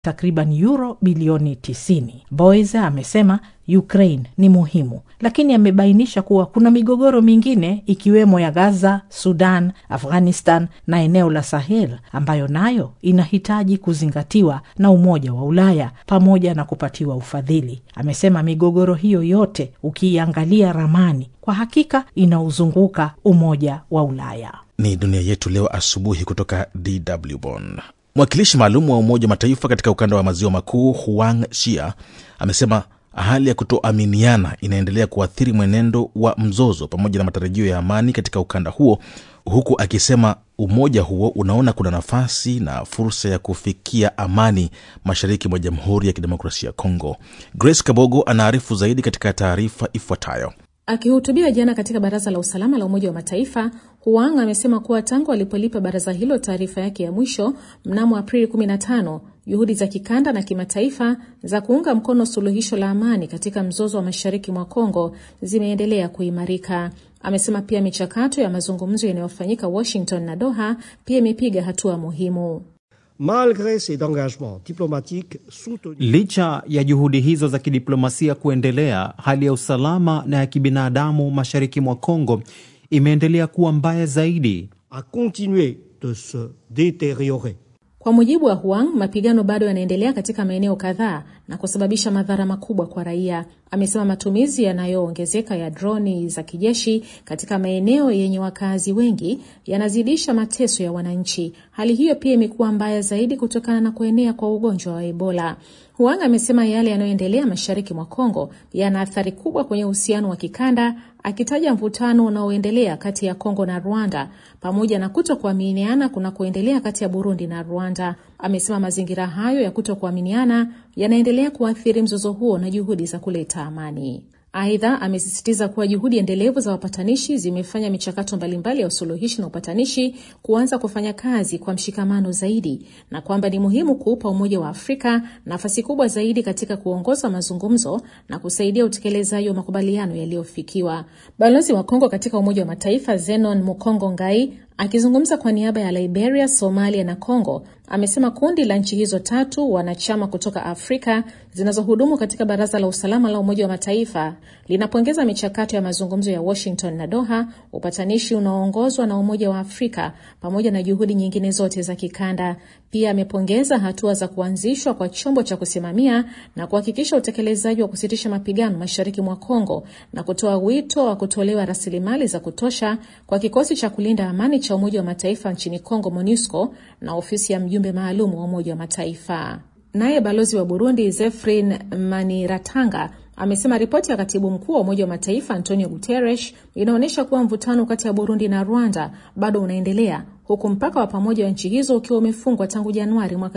takriban euro bilioni 90. Boys amesema Ukraine ni muhimu, lakini amebainisha kuwa kuna migogoro mingine ikiwemo ya Gaza, Sudan, Afghanistan na eneo la Sahel ambayo nayo inahitaji kuzingatiwa na Umoja wa Ulaya pamoja na kupatiwa ufadhili. Amesema migogoro hiyo yote ukiiangalia ramani, kwa hakika inauzunguka Umoja wa Ulaya. Ni dunia yetu leo asubuhi kutoka DW Bonn. Mwakilishi maalum wa Umoja wa Mataifa katika ukanda wa maziwa makuu Huang Shia amesema hali ya kutoaminiana inaendelea kuathiri mwenendo wa mzozo pamoja na matarajio ya amani katika ukanda huo, huku akisema umoja huo unaona kuna nafasi na fursa ya kufikia amani mashariki mwa Jamhuri ya Kidemokrasia ya Kongo. Grace Kabogo anaarifu zaidi katika taarifa ifuatayo. Akihutubia jana katika Baraza la Usalama la Umoja wa Mataifa, Huang amesema kuwa tangu alipolipa baraza hilo taarifa yake ya mwisho mnamo Aprili 15 juhudi za kikanda na kimataifa za kuunga mkono suluhisho la amani katika mzozo wa mashariki mwa Kongo zimeendelea kuimarika. Amesema pia michakato ya mazungumzo yanayofanyika Washington na Doha pia imepiga hatua muhimu. Malgre ces engagements diplomatiques soutenus, Licha ya juhudi hizo za kidiplomasia kuendelea, hali ya usalama na ya kibinadamu mashariki mwa Kongo imeendelea kuwa mbaya zaidi. a continué de se détériorer. Kwa mujibu wa Huang, mapigano bado yanaendelea katika maeneo kadhaa na kusababisha madhara makubwa kwa raia. Amesema matumizi yanayoongezeka ya droni za kijeshi katika maeneo yenye wakazi wengi yanazidisha mateso ya wananchi. Hali hiyo pia imekuwa mbaya zaidi kutokana na kuenea kwa ugonjwa wa Ebola. Huang amesema yale yanayoendelea mashariki mwa Kongo yana athari kubwa kwenye uhusiano wa kikanda, akitaja mvutano unaoendelea kati ya Kongo na Rwanda pamoja na kutokuaminiana kunakoendelea kati ya Burundi na Rwanda. Amesema mazingira hayo ya kutokuaminiana yanaendelea kuathiri mzozo huo na juhudi za kuleta amani. Aidha, amesisitiza kuwa juhudi endelevu za wapatanishi zimefanya michakato mbalimbali ya usuluhishi na upatanishi kuanza kufanya kazi kwa mshikamano zaidi na kwamba ni muhimu kuupa Umoja wa Afrika nafasi kubwa zaidi katika kuongoza mazungumzo na kusaidia utekelezaji wa makubaliano yaliyofikiwa. Balozi wa Kongo katika Umoja wa Mataifa Zenon Mukongo Ngai akizungumza kwa niaba ya Liberia, Somalia na Congo amesema kundi la nchi hizo tatu wanachama kutoka Afrika zinazohudumu katika Baraza la Usalama la Umoja wa Mataifa linapongeza michakato ya mazungumzo ya Washington na Doha, upatanishi unaoongozwa na Umoja wa Afrika pamoja na juhudi nyingine zote za kikanda. Pia amepongeza hatua za kuanzishwa kwa chombo cha kusimamia na kuhakikisha utekelezaji wa kusitisha mapigano mashariki mwa Kongo na kutoa wito wa kutolewa rasilimali za kutosha kwa kikosi cha kulinda amani cha Umoja wa Mataifa nchini Kongo, MONUSCO, na ofisi ya mjumbe maalum wa Umoja wa Mataifa. Naye balozi wa Burundi Zefrin Maniratanga amesema ripoti ya katibu mkuu wa Umoja wa Mataifa Antonio Guterres inaonyesha kuwa mvutano kati ya Burundi na Rwanda bado unaendelea huku mpaka wa pamoja wa nchi hizo ukiwa umefungwa tangu Januari mwaka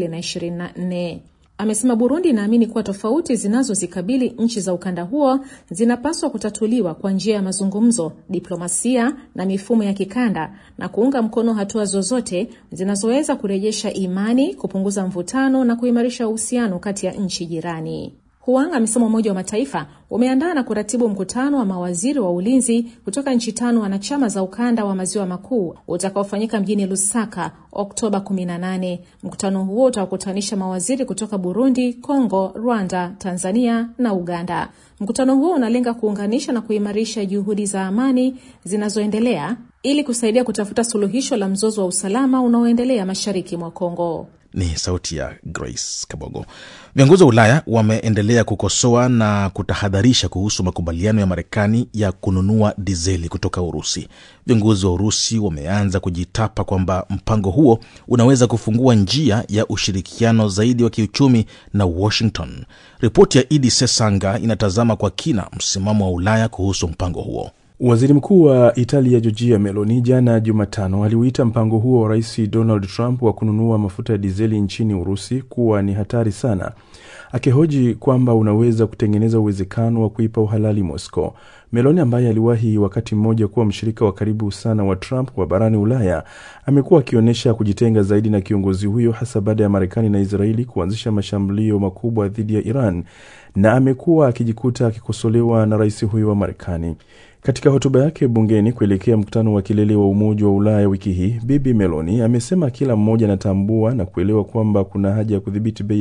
2024. Amesema Burundi inaamini kuwa tofauti zinazozikabili nchi za ukanda huo zinapaswa kutatuliwa kwa njia ya mazungumzo, diplomasia na mifumo ya kikanda na kuunga mkono hatua zozote zinazoweza kurejesha imani, kupunguza mvutano na kuimarisha uhusiano kati ya nchi jirani. Huang amesema Umoja wa Mataifa umeandaa na kuratibu mkutano wa mawaziri wa ulinzi kutoka nchi tano wanachama za ukanda wa maziwa makuu utakaofanyika mjini Lusaka Oktoba 18. Mkutano huo utawakutanisha mawaziri kutoka Burundi, Kongo, Rwanda, Tanzania na Uganda. Mkutano huo unalenga kuunganisha na kuimarisha juhudi za amani zinazoendelea ili kusaidia kutafuta suluhisho la mzozo wa usalama unaoendelea mashariki mwa Kongo. Ni sauti ya Grace Kabogo. Viongozi wa Ulaya wameendelea kukosoa na kutahadharisha kuhusu makubaliano ya Marekani ya kununua dizeli kutoka Urusi. Viongozi wa Urusi wameanza kujitapa kwamba mpango huo unaweza kufungua njia ya ushirikiano zaidi wa kiuchumi na Washington. Ripoti ya Idi Sesanga inatazama kwa kina msimamo wa Ulaya kuhusu mpango huo. Waziri mkuu wa Italia Giorgia Meloni jana Jumatano aliuita mpango huo wa rais Donald Trump wa kununua mafuta ya dizeli nchini Urusi kuwa ni hatari sana, akihoji kwamba unaweza kutengeneza uwezekano wa kuipa uhalali Moscow. Meloni ambaye aliwahi wakati mmoja kuwa mshirika wa karibu sana wa Trump wa barani Ulaya amekuwa akionyesha kujitenga zaidi na kiongozi huyo hasa baada ya Marekani na Israeli kuanzisha mashambulio makubwa dhidi ya Iran na amekuwa akijikuta akikosolewa na rais huyo wa Marekani. Katika hotuba yake bungeni kuelekea mkutano wa kilele wa Umoja wa Ulaya wiki hii, Bibi Meloni amesema kila mmoja anatambua na kuelewa kwamba kuna haja ya kudhibiti bei